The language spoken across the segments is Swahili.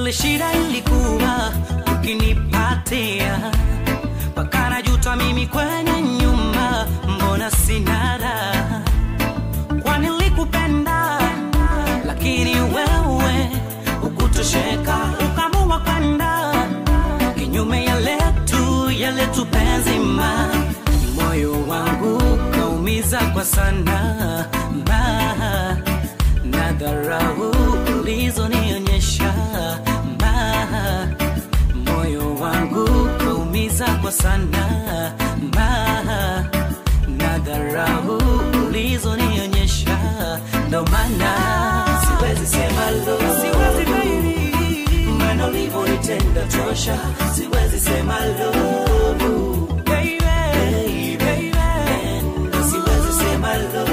kule shida ilikuwa ukinipatia mpaka najuta mimi kwenye nyumba mbona sina raha kwani nilikupenda lakini wewe ukutosheka ukamua kwenda kinyume ya letu ya letu penzima moyo wangu kaumiza kwa sana ma na dharau ulizonionyesha ma moyo wangu kaumiza kwa sana ma na dharau ulizonionyesha ndo maana siwezi sema lo siwezi baby maana ulivyonitenda tosha siwezi sema lo baby baby Nenda, siwezi sema lo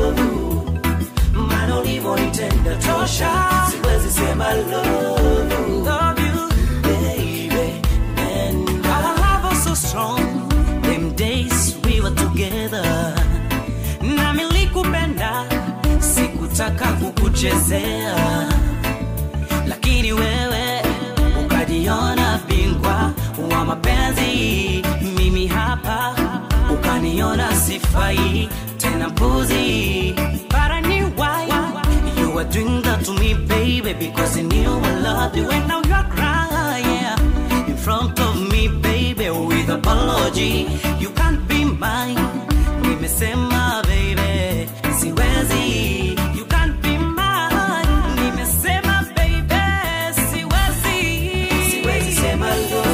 maana ulivyonitenda tosha siwezi sema love love you baby and our love was so strong them days we were together na milikupenda sikutaka kukuchezea lakini wewe ukajiona bingwa wa mapenzi mimi hapa ukaniona sifai tena mpuzi But I knew why you were doing that to me baby because you knew I loved you and now you're crying in front of me baby with apology you can't be mine nimesema baby siwezi you can't be mine nimesema baby siwezi siwezi sema lo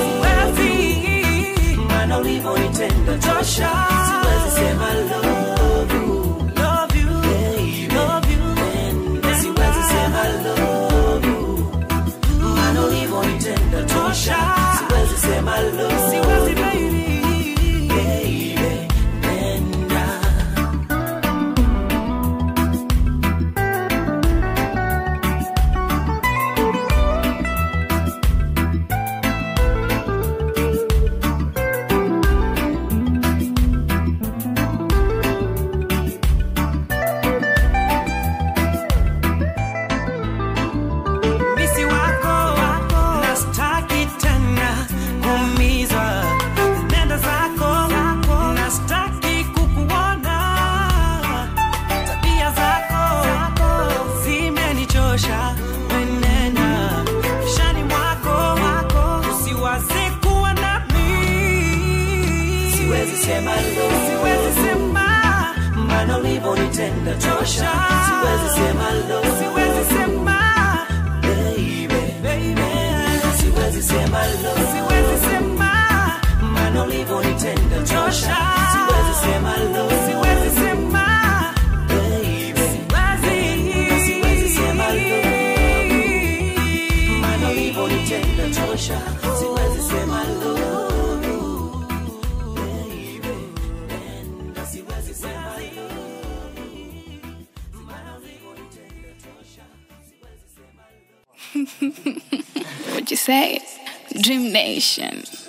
siwezi maana ulivyonitenda tosha siwezi sema love you love you love you and siwezi sema love you maana ulivyonitenda tosha siwezi sema love siwezi baby baby nenda misi wako na staki tena kuumizwa nenda zako na staki kukuona tabia zako zimenichosha wenena kishani mwako usiwaze kuwa nami siwezi sema lo siwezi sema maana ulivyonitenda tosha siwezi sema lo siwezi sema baby baby siwezi sema lo siwezi sema maana ulivyonitenda tosha siwezi sema lo siwezi sema baby siwezi siwezi sema lo maana ulivyonitenda tosha siwezi sema lo baby and siwezi sema lo maana ulivyonitenda tosha siwezi sema lo What you say? Dream Nation.